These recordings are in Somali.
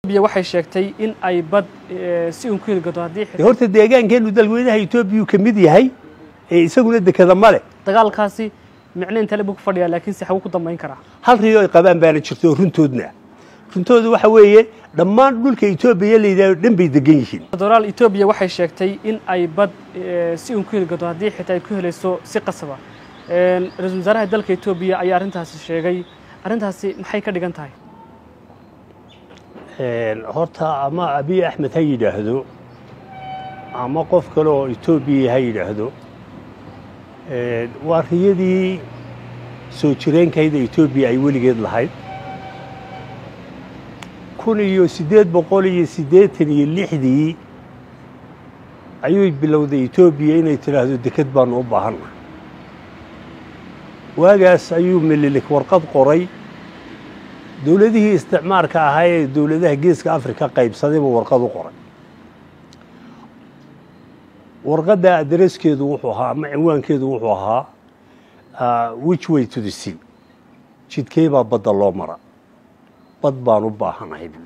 etoobiya waxay sheegtay in ay bad si uun ku heli karto haddii dee horta deegaankeenu dalweynaha etoobiyuu ka mid yahay ee isaguna dekeda ma leh dagaalkaasi micno intale buu ku fadhiyaa laakiin se xagu ku dambayn karaa hal riyo ay qabaan baana jirto oo runtoodna runtoodu waxa weeye dhammaan dhulka etoobiya la yidhahdo dhan bay degan yihiin doraal etoobiya waxay sheegtay in ay bad si uun ku heli karto haddii xitaa ay ku helayso si qasaba ra-iisul wasaaraha dalka etoobiya ayaa arrintaasi sheegay arrintaasi maxay ka dhigan tahay horta ama abiy axmed ha yidhaahdo ama qof kale oo etoobiya ha yidhaahdo waa riyadii soo jireenkayda etoobiya ay weligeed lahayd kun iyo siddeed boqol iyo siddeetan iyo lixdii ayuu bilowday etoobiya inay tidhaahdo deked baanu u baahanna waagaas ayuu melilik warqad qoray dowladihii isticmaarka ahaa ee dowladaha geeska afrika qaybsaday buu warqad u qoray warqadda adreskeedu wuxuu ahaa ama cinwaankeedu wuxuu ahaa which way to the sea jidkey baa badda loo mara bad baan u baahanahay buui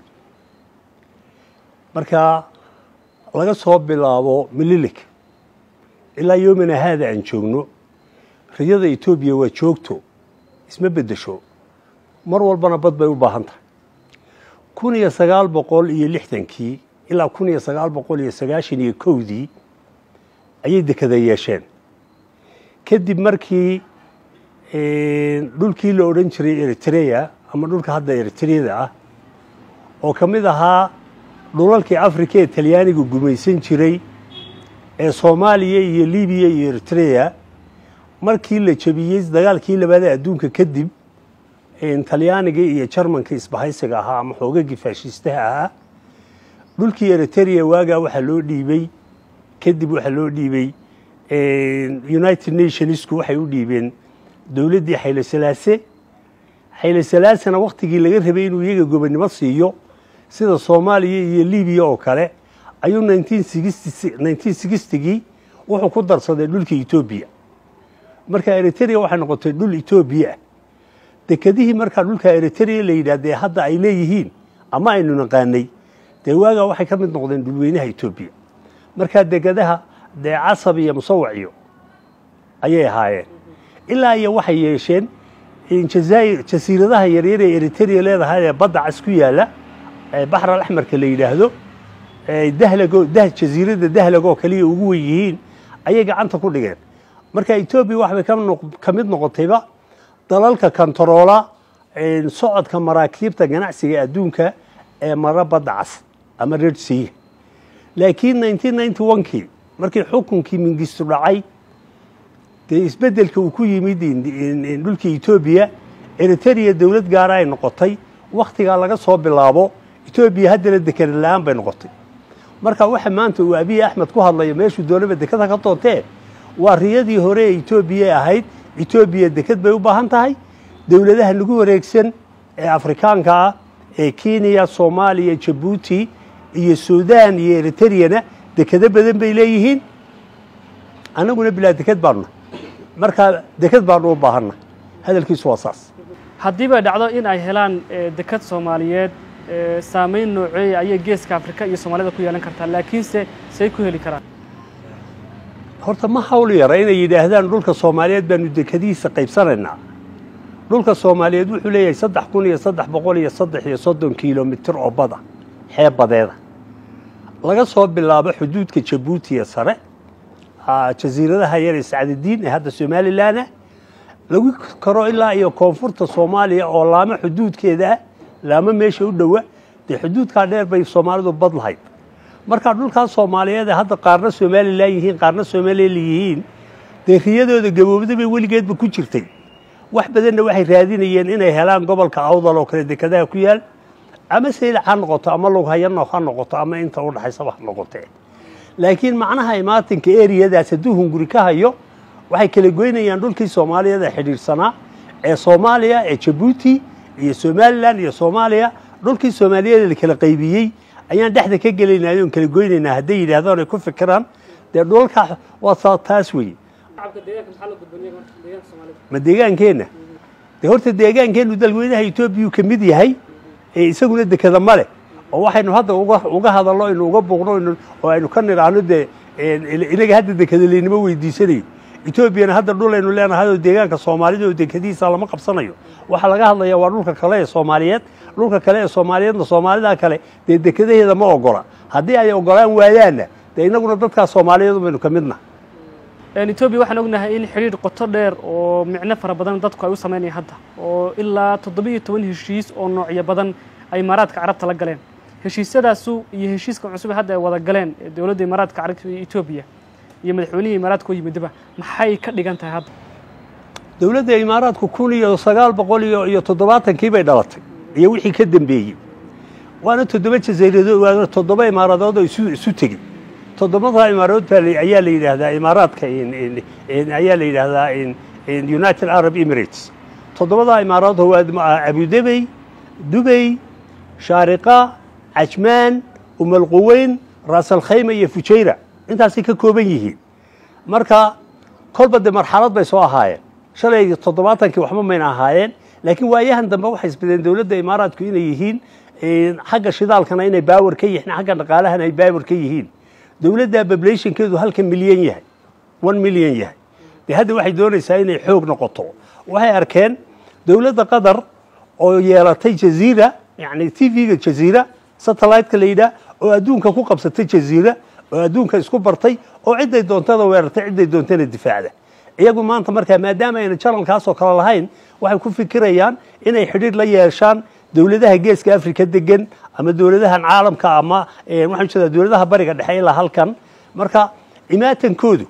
marka laga soo bilaabo mililik ilaa yoomina haada aan joogno riyada etoobiya waa joogto isma beddesho mar walbana bad bay u baahan tahay kun iyo sagaal boqol iyo lixdankii ilaa kun iyo sagaal boqol iyo sagaashan iyo kowdii ayay dekada yeesheen kadib markii dhulkii la odhan jiray eritrea ama dhulka hadda eritreyada ah oo ka mid ahaa dhulalkii afrika ee talyaaniga gumaysan jiray ee soomaaliya iyo libiya iyo eritrea markii la jebiyey dagaalkii labaada adduunka kadib talyaaniga iyo jarmanka isbahaysiga ahaa ama xoogagii faashiistaha ahaa dhulkii eritrea waagaa waxaa loo dhiibey kadib waxaa loo dhiibey united nationsku waxay u dhiibeen dowladdii xayle salaase xayle salaasena wakhtigii laga rabay inuu iyaga gobonnimo siiyo sida soomaaliya iyo libiya oo kale ayuu gii wuxuu ku darsaday dhulka etoobiya marka eritrea waxay noqotay dhul etoobiya ah dekedihii markaa dhulka eritrea la yidhah dee hadda ay leeyihiin ama aynu naqaanay dee waagaa waxay ka mid noqdeen dhulweynaha etoobiya markaa dekedaha dee casab iyo musawac iyo ayay ahaayeen ilaa iyo waxay yeesheen jazaa'ir jasiiradaha yaryar ee eritrea leedahay ee badda cas ku yaalla ee baxral axmarka la yidhaahdo dahlago jasiiradda dahlag oo kaliya ugu wen yihiin ayay gacanta ku dhigeen marka etoobiya waxbay ka mid noqotayba dalalka kontaroola socodka maraakiibta ganacsiga adduunka ee mara badda cas ama red sea laakiin kii markii xukunkii mingistu dhacay dee isbeddelka uu ku yimid dhulkii etoobiya eritrea dowlad gaara ay noqotay wakhtigaa laga soo bilaabo etoobiya haddana dekada la-aan bay noqotay marka waxa maanta uu abiy axmed ku hadlayo meeshuu doonaba dekada ka doontee waa riyadii hore ee etoobiya ahayd etoobiya deked bay u baahan tahay dowladaha nagu wareegsan ee afrikaanka ah ee kenya soomaaliya jabuuti iyo suudaan iyo eritreyana dekado badan bay leeyihiin annaguna bilaa deked baanuna markaa deked baanu u baahanna hadalkiisu waa saas haddii bay dhacdo in ay helaan deked soomaaliyeed saamayn nooceeya ayay geeska afrika iyo soomaalida ku yeelan kartaa laakiinse say ku heli karaan horta ma hawl yara inay yidhaahdaan dhulka soomaaliyeed baanu dekadihiisa qaybsanaynaa dhulka soomaaliyeed wuxuu leeyahay saddex kun iyo saddex boqol iyo saddex iyo soddon kilomitir oo bada xeeb badeeda laga soo bilaabo xuduudka jabuuti ee sare jasiiradaha yar ee sacdadiin ee hadda somalilanah lagu karo ilaa iyo koonfurta soomaaliya oo laamo xuduudkeeda ah laamo meesha u dhowa dee xuduudkaa dheer bay soomaalidu bad lahayd markaa dhulkaas soomaaliyeed ee hadda qaarna somalilan yihiin qaarna somalilan yihiin dee riyadooda gaboobda bay weligeedba ku jirtay wax badanna waxay raadinayeen inay helaan gobolka awdal oo kale dekadaha ku yaal ama saylac ha noqoto ama lughayano ha noqoto ama inta u dhaxaysaba ha noqotee laakiin macnaha imaatinka eriyadaas hadduu hunguri ka hayo waxay kala goynayaan dhulkii soomaaliyeed ee xidhiidhsanaa ee soomaaliya ee jabuuti iyo somalilan iyo soomaaliya dhulkii soomaaliyeed la kala qaybiyey ayaan dhexda ka gelaynay oon kala goynaynaa hadday yidhaahdaan ay ku fikiraan dee dhulalkaa waa taas weye ma deegaankeenna dee horta deegaankeennu dalweynaha etoobiya ka mid yahay ee isaguna dekada ma leh oo waxaynu hadda uga hadalno aynu uga buuqno oo aynu ka nidhaahno dee inaga hadda dekadalaynimo weydiisanayo etoobiyana hadda dhul aynu leenahay oo deegaanka soomaalida oo dekadihiisa lama qabsanayo waxaa laga hadlaya waa dhulka kale ee soomaaliyeed dhulka kale ee soomaaliyeedna soomaalida kale dee dekadaheeda ma ogola haddii ay ogolaan waayaanna dee inaguna dadkaas soomaaliyeed baynu ka midna etoobiya waxaan ognahay in xidhiidh qoto dheer oo micno fara badan dadku ay u samaynayaan hadda oo ilaa toddobiiyo toban heshiis oo noocyo badan ay imaaraadka carabta la galeen heshiisyadaasu iyo heshiiska cusub hadda ay wada galeen dowladda imaaraadka carabta iyo etoobiya iyo madaxweynihii imaaraadka oo yimidaba maxay ka dhigan tahay hadda dowladda imaaraadku kun iyo sagaal boqol iyo iyo toddobaatankii bay dhalatay iyo wixii ka dembeeyey waana toddoba jazairadood waana toddoba imaaradood oo isu isu tegey toddobada imaaradood baa ayaa la yidhaahdaa imaaraadka ayaa la yidhaahdaa united arab emirates toddobadaa imaaradood waa abudebey dubey shaariqa cajmaan umalquweyn raasalkhayma iyo fujayra intaasay ka kooban yihiin marka kolba dee marxalad bay soo ahaayeen shalay toddobaatankii waxba mayna ahaayeen laakiin waayahan dambe waxay isbadeen dowladda imaaraadku inay yihiin xagga shidaalkana inay baawar ka yihiin xagga dhaqaalahana ay baawar ka yihiin dowladda bablationkeedu halka milyan yahay one milyan yahay dee hadda waxay doonaysaa inay xoog noqoto waxay arkeen dowladda qatar oo yeelatay jaziira yani t v-ga jaziira satellite-ka la yidhaah oo adduunka ku qabsatay jaziira oo adduunka isku bartay oo cidday doontada weerartay cidday doontana difaacda iyagu maanta markaa maadaama ayna janalkaasoo kale lahayn waxay ku fikirayaan inay xidhiir la yeeshaan dowladaha geeska africa degan ama dowladahan caalamka ama waxaan jeedaa dowladaha bariga dhexe ilaa halkan marka imaatankoodu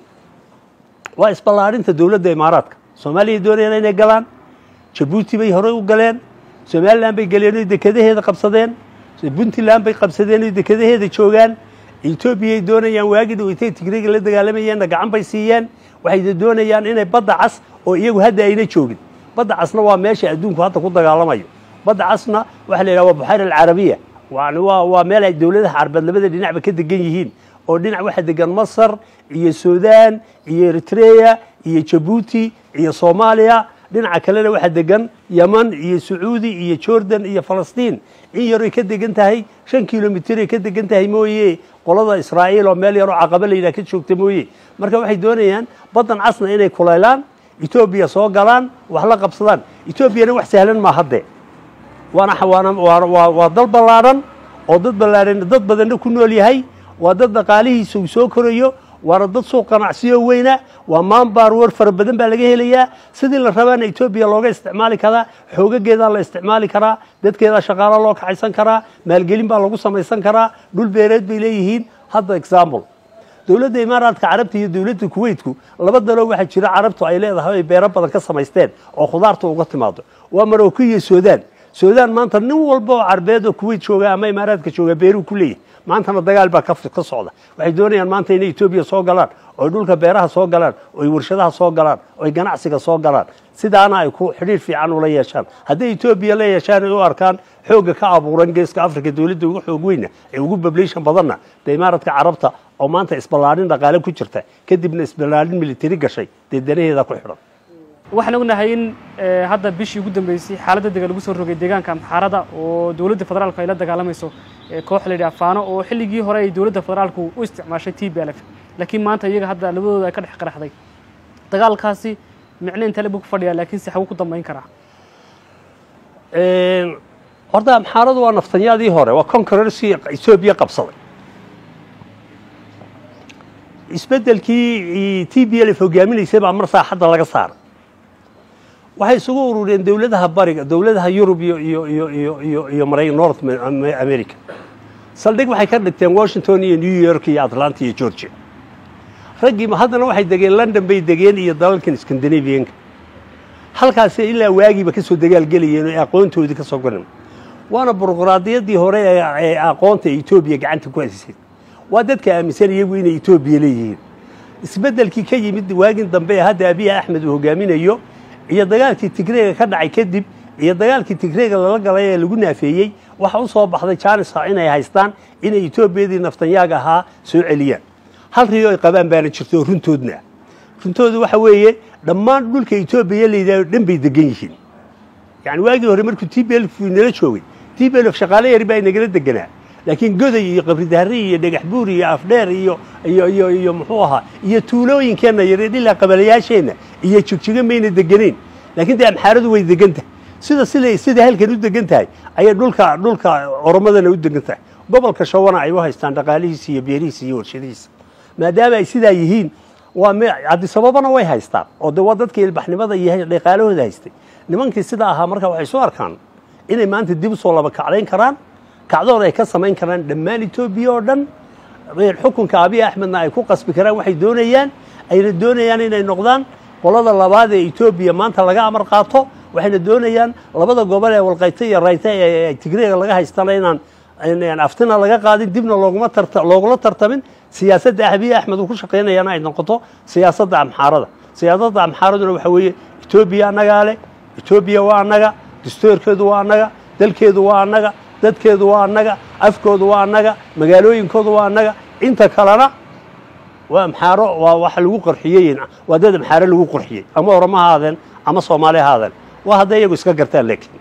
waa isballaarinta dowladda imaaraadka soomaaliya doonayaan inay galaan jabuuti bay horey u galeen somalilan bay galeen oy dekadaheeda qabsadeen puntland bay qabsadeen oy dekadaheeda joogaan etoobiyay doonayaan waagii dhaweytay tigreega la dagaalamayeenna gacan bay siiyeen waxay doonayaan inay badda cas oo iyagu hadda ayna joogin badda casna waa meesha adduunku hadda ku dagaalamayo badda casna waxaa la yidhaha waa buxayr alcarabiya yani waa waa meel ay dowladaha carbeed labada dhinacba ka degan yihiin oo dhinac waxaa degan masar iyo suudaan iyo eritreya iyo jabuuti iyo soomaaliya dhinaca kalena waxaa degan yeman iyo sacuudi iyo jordan iyo falastiin in yaroy ka degan tahay shan kilomitray ka degan tahay mooye qolada israa'iil oo meel yaroo caqaba la yidhaha ka joogta mooye marka waxay doonayaan baddan casna inay kulaylaan etoobiya soo galaan wax la qabsadaan etoobiyana wax sahlan maa haddee waana waana waa waa dal ballaadhan oo dad ballaadhan dad badanna ku nool yahay waa dad dhaqaalihiisa uu soo korayo waana dad suuq ganacsiyo weyna waa maanbaar war fara badan baa laga helayaa sidii la rabaana etoobiya looga isticmaali karaa xoogageedaa la isticmaali karaa dadkeedaa shaqaalo loo kaxaysan karaa maalgelin baa lagu samaysan karaa dhul beereed bay leeyihiin hadda example dowladda imaaraadka carabta iyo dowladda kuweytku laba daloo waxaa jira carabtu ay leedahay ay beero badan ka samaysteen oo khudaarta uga timaado waa maroko iyo suudaan suudaan maanta nin walba oo carbeed oo kuweyt jooga ama imaaraadka jooga beeruu ku leeyahay maantana dagaal baa ka socda waxay doonayaan maanta inay etoobiya soo galaan oy dhulka beeraha soo galaan oy warshadaha soo galaan oy ganacsiga soo galaan sidaana ay ku xidhiir fiican ula yeeshaan hadday etoobiya la yeeshaan ay u arkaan xoogga ka abuuran geeska africa dowladda ugu xoog weyna ee ugu bablishan badanna dee imaaradka carabta oo maanta isballaarin dhaqaale ku jirta kadibna isballaarin militari gashay dee danaheeda ku xidhan waxaan ognahay in hadda bishii ugu dambeysay xaaladda dega lagu soo rogay deegaanka amxaarada oo dowladda federaalku ay la dagaalamayso koox la yidhaha faano oo xilligii hore ay dowladda federaalku u isticmaashay t b l f laakiin maanta iyaga hadda labadooda ay ka dhex qaraxday dagaalkaasi micno intale buu ku fadhiyaa laakiin se xagu ku dambayn karaa horta amxaaradu waa naftanyaadii hore waa conquerorsi etoobiya qabsaday isbeddelkii t b l f hogaaminaysay baa mar saaxadda laga saaray waxay isugu urureen dowladaha bariga dowladaha yurub iyo iyo iyo iyo iyo iyo mara north america saldhig waxay ka dhigteen washington iyo new york iyo atlanta iyo georgia raggii haddana waxay degeen london bay degeen iyo dalalkan scandinavianka halkaasi ilaa waagiiba ka soo dagaalgelayeen oo aqoontoodii ka soo goran waana buruqraadiyaddii hore ee aqoonta etoobiya gacanta ku hasisay waa dadka aaminsan iyagu inay etoobiya leeyihiin isbeddelkii ka yimid waagin dambe ee hadda abiy axmed uu hogaaminayo iyo dagaalkii tigreega ka dhacay kadib iyo dagaalkii tigreega lala galay ee lagu naafeeyey waxa u soo baxday janisa inay haystaan inay etoobiyadii naftanyaaga ahaa soo celiyaan hal riyo ay qabaan baana jirto oo runtoodna runtoodu waxa weeye dhammaan dhulka etoobiya la yidhahdo dhan bay degan yihiin yani waagii hore markuu t b l nala joogay t b l shaqaale yari baa inagala deganaa laakiin goday iyo qabridahri iyo dhagax buur iyo afdheer iyo iyo iyo iyo muxuu ahaa iyo tuulooyinkeenna yareed ilaa qabalayaasheenna iyo jigjigo mayna degenayn laakiin dee amxaaradu way degan tahay sida sida sida halkan u degan tahay ayay dhulka dhulka oromadana u degan tahay gobolka shawana ay u haystaan dhaqaalihiisa iyo beerihiisa iyo warshadihiisa maadaama ay sidaa yihiin waa me cabdisababana way haystaan oo de waa dadkii ilbaxnimada iyo dhaqaalahooda haystay nimankii sidaa ahaa marka waxay soo arkaan inay maanta dib u soo laba kacdayn karaan kacdoon ay ka samayn karaan dhammaan etoobiya oo dhan xukunka abiy axmedna ay ku qasbi karaan waxay doonayaan ayna doonayaan inay noqdaan qolada labaad ee etoobiya maanta laga amar qaato waxayna doonayaan labada gobol ee walqayta iyo rayta ee tigreega laga haystana inaan aftina laga qaadin dibna looguma tarta loogula tartamin siyaasadda abiy axmed uu ku shaqaynayana ay noqoto siyaasadda amxaarada siyaasadda amxaaraduna waxa weeye etoobiya annagaa leh etoobiya waa annaga dastoorkeedu waa annaga dalkeedu waa annaga dadkeedu waa annaga afkoodu waa annaga magaalooyinkoodu waa annaga inta kalena waa amxaaro waa waxa lagu qarxiyey waa dad amxaaro lagu qarxiyey ama oroma ha aadeen ama soomaali ha aadeen waa hadday iyagu iska gartaan laakiin